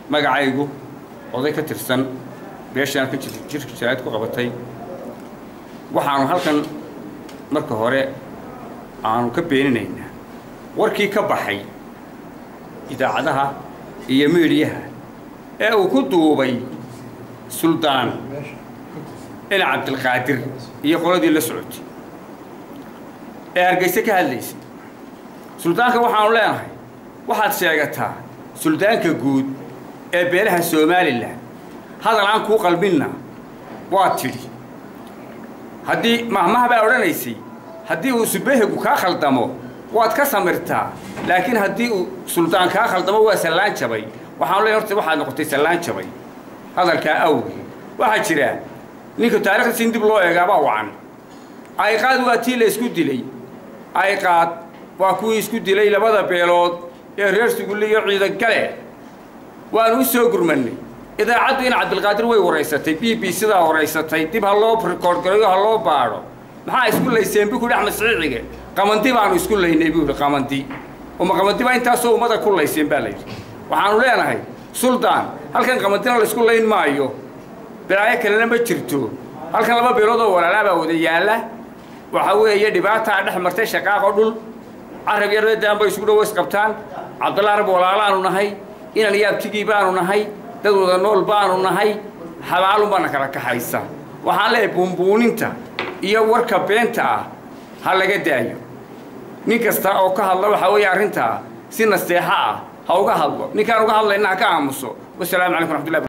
magacaygu oday ka tirsan beeshaan ka jirka jaraa'id ku qabatay waxaanu halkan marka hore aanu ka beeninaynaa warkii ka baxay idaacadaha iyo miidhiyaha ee uu ku duubay suldaan ina cabdilqaadir iyo qoladii la socotay ee hargayse ka hadlaysay suldaanka waxaanu leenahay waxaad sheegataa suldaanka guud ee beelaha somalilan hadal aan kuu qalbinna waad tidhi haddii mahmaha baa odhanaysay haddii uu subahigu kaa khaldamo waad ka samirtaa laakiin haddii uu suldaan kaa khaldamo waa sallaan jabay waxaanu leeyahay horta waxaad noqotay sallaan jabay hadalkaa awgii waxaa jira ninka taarikhdiisa in dib loo eegaabaa wacan ayqaad waa tii la isku dilay ayqaad waa kuwii isku dilay labada beelood ee reer sugulle iyo ciidagale waanu u soo gurmannay idaacaddu in cabdilqaadir way waraysatay b b sidaa waraysatay dib ha loo rikoordgareeyo ha loo baadho maxaa isku layseen buu ku yidhi axmed siciicige qamandi baanu isku laynay buu yidhi qamandi uma qamandi baa intaasoo ummada ku layseen baa layidhi waxaanu leenahay suldaan halkan qamandina laysku layn maayo bilaayo kalena ma jirto halkan laba beelood oo walaalaa baa wada yaalla waxa weeye dhibaataa dhex martay shaqaaqo dhul carab iyo reedaan bay isugu dhawo isqabtaan cabdulla arab walaalaanu nahay inan yaabtigii baanu nahay dad wada nool baanu nahay xabaalun baana kala kaxaysa waxaan leeyahay buunbuuninta iyo warka beenta ah ha laga daayo nin kasta oo ka hadla waxaa weeye arrintaa si nasteexo ah ha uga hadlo ninkaan uga hadlayna ha ka aamuso wasalaamu calaykum raxmatullahi